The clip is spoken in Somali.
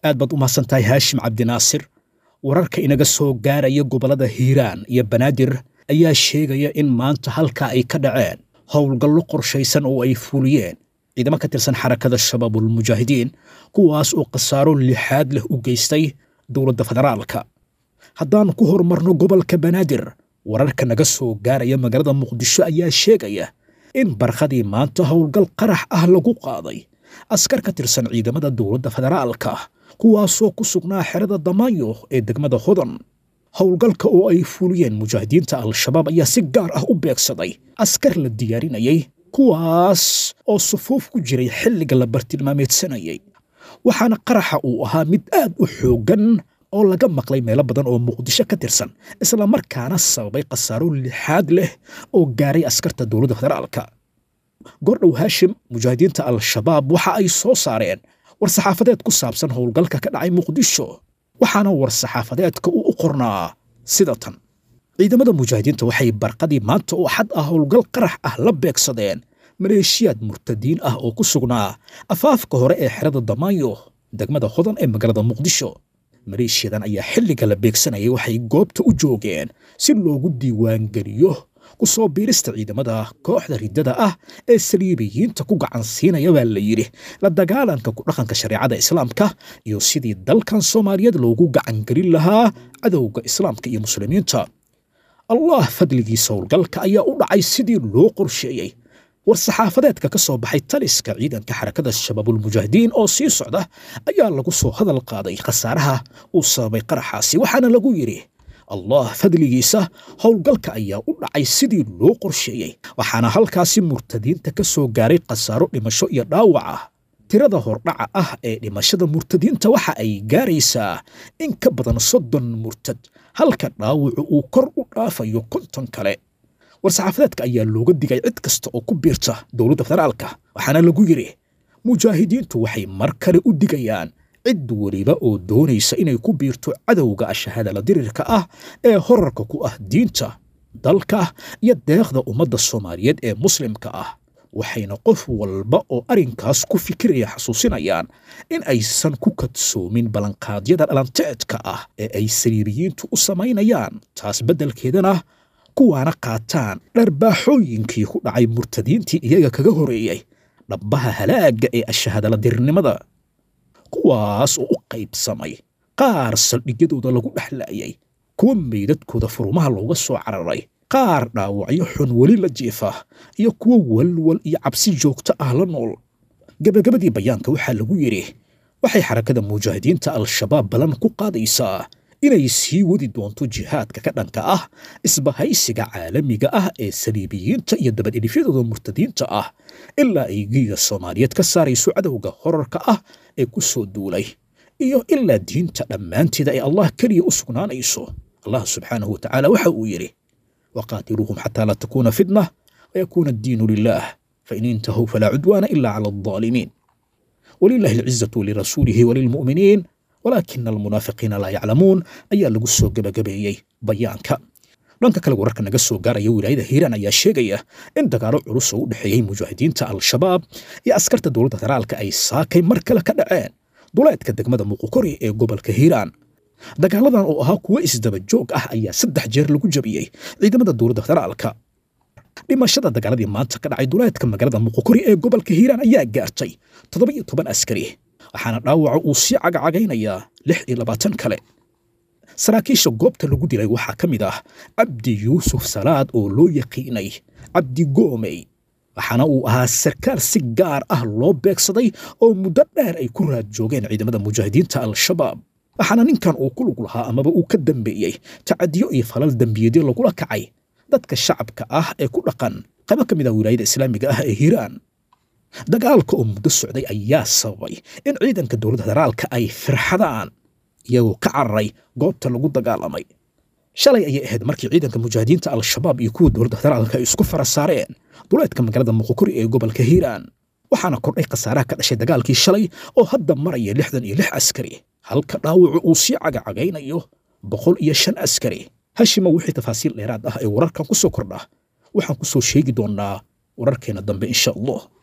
aad baad u mahadsan tahay haashim cabdinaasir wararka inaga soo gaaraya gobollada hiiraan iyo banaadir ayaa sheegaya in maanta halkaa ay ka dhaceen howlgallo qorshaysan oo ay fuliyeen ciidamo ka tirsan xarakada shabaabulmujaahidiin kuwaas oo khasaaro lixaad leh u geystay dowladda federaalka haddaan ku horumarno gobolka banaadir wararka naga soo gaaraya magaalada muqdisho ayaa sheegaya in barkhadii maanta howlgal qarax ah lagu qaaday askar ka tirsan ciidamada dowladda federaalka kuwaasoo ku sugnaa xerada damaanyo ee degmada hodan howlgalka oo ay fuliyeen mujaahidiinta al-shabaab ayaa si gaar ah u beegsaday askar la diyaarinayay kuwaas oo sufuuf ku jiray xilliga la bartilmaameedsanayay waxaana qaraxa uu ahaa mid aad u xooggan oo laga maqlay meelo badan oo muqdisho ka tirsan islamarkaana sababay khasaaro lixaad leh oo gaaray askarta dowladda federaalka gordhow haashim mujaahidiinta al-shabaab waxa ay soo saareen war-saxaafadeed ku saabsan howlgalka ka dhacay muqdisho waxaana war-saxaafadeedka uu u qornaa sida tan ciidamada mujaahidiinta waxay barqadii maanta oo xad ah howlgal qarax ah la beegsadeen maleeshiyaad murtadiin ah oo ku sugnaa afaafka hore ee xerada damaanyo degmada hodan ee magaalada muqdisho maleeshiyadan ayaa xilliga la beegsanayay waxay goobta u joogeen si loogu diiwaangeliyo ku soo biirista ciidamada kooxda riddada ah ee saliibiyiinta ku gacan siinaya baa la yidhi la dagaalanka ku dhaqanka shareecada islaamka iyo sidii dalkan soomaaliyeed loogu gacangelin lahaa cadowga islaamka iyo muslimiinta allah fadligiisa howlgalka ayaa u dhacay sidii loo qorsheeyey war-saxaafadeedka ka soo baxay taliska ciidanka xarakada shabaabulmujaahidiin oo sii socda ayaa lagu soo hadal qaaday khasaaraha uu sababay qaraxaasi waxaana lagu yidhi allah fadligiisa howlgalka ayaa u dhacay sidii loo qorsheeyey waxaana halkaasi murtadiinta ka soo gaaray khasaaro dhimasho iyo dhaawac ah tirada hordhaca ah ee dhimashada murtadiinta waxa ay gaaraysaa in ka badan soddon murtad halka dhaawacu uu kor u dhaafayo konton kale war-saxaafadeedka ayaa looga digay cid kasta oo ku biirta dowladda federaalka waxaana lagu yidhi mujaahidiintu waxay mar kale u digayaan cid weliba oo doonaysa inay ku biirto cadowga ashahadala dirirka ah ee horarka ku ah diinta dalka iyo deeqda ummadda soomaaliyeed ee muslimka ah waxayna qof walba oo arrinkaas ku fikiraya xasuusinayaan in aysan ku kadsoomin ballanqaadyada dhalanteedka ah ee ay saliibiyiintu u samaynayaan taas beddelkeedana kuwaana qaataan dharbaaxooyinkii ku dhacay murtadiintii iyaga kaga horeeyey dhabbaha halaagga ee ashahadala dirirnimada kuwaas oo u qaybsamay qaar saldhigyadooda lagu dhexlaayay kuwa meydadkooda furumaha looga soo cararay qaar dhaawacyo xun weli la jiifa iyo kuwo walwal iyo cabsi joogto ah la nool gebagabadii bayaanka waxaa lagu yidhi waxay xarakada mujaahidiinta al-shabaab ballan ku qaadaysaa inay sii wadi doonto jihaadka ka dhanka ah isbahaysiga caalamiga ah ee saliibiyiinta iyo dabadhilifyadooda murtadiinta ah ilaa ay giiga soomaaliyeed ka saarayso cadowga horarka ah ee ku soo duulay iyo ilaa diinta dhammaanteeda ay allah keliya u sugnaanayso allah subxaanahu wa tacaala waxa uu yidhi waqaatiluuhum xataa laa takuuna fitna wayakuuna addiinu lilah fain intahuu falaa cudwaana ila cala aldaalimiin walilahi alcizatu lirasuulihi walilmu'miniin walaakina almunaafiqiina laa yaclamuun ayaa lagu soo gebagabeeyey bayaanka dhanka kale wararka naga soo gaaraya wilaayada hiiraan ayaa sheegaya in dagaalo culus oo u dhexeeyey mujaahidiinta al-shabaab iyo askarta dowladda federaalka ay saakay mar kale ka dhaceen duleedka degmada muqukori ee gobolka hiiraan dagaaladan oo ahaa kuwo isdaba joog ah ayaa saddex jeer lagu jabiyey ciidamada dowladda federaalka dhimashada dagaaladii maanta ka dhacay duleedka magaalada muqukori ee gobolka hiiraan ayaa gaartay toddoba iyo toban askari waxaana dhaawaca uu sii cagacagaynayaa lix iyo labaatan kale saraakiisha goobta lagu dilay waxaa ka mid ah cabdi yuusuf salaad oo loo yaqiinay cabdi goomey waxaana uu ahaa sarkaal si gaar ah loo beegsaday oo muddo dheer ay ku raad joogeen ciidamada mujaahidiinta al-shabaab waxaana ninkan uu ku lug lahaa amaba uu ka dambeeyey tacadiyo iyo falal dembiyeedyo lagula kacay dadka shacabka ah ee ku dhaqan qaybo ka mid ah wilaayada islaamiga ah ee hiiraan dagaalka oo muddo socday ayaa sababay in ciidanka dowladda federaalka ay firxadaan iyagoo ka cararay goobta lagu dagaalamay shalay ayay ahayd markii ciidanka mujaahidiinta al-shabaab iyo kuwa dowladda federaalka ay isku fara saareen duleedka magaalada muqukuri ee gobolka hiiraan waxaana kordhay khasaaraha ka dhashay dagaalkii shalay oo hadda maraya lixdan iyo lix askari halka dhaawacu uu sii cagacagaynayo boqol iyo shan askari hashima wixii tafaasiil dheeraad ah ee wararkan ku soo kordha waxaan ku soo sheegi doonnaa wararkeena dambe insha allah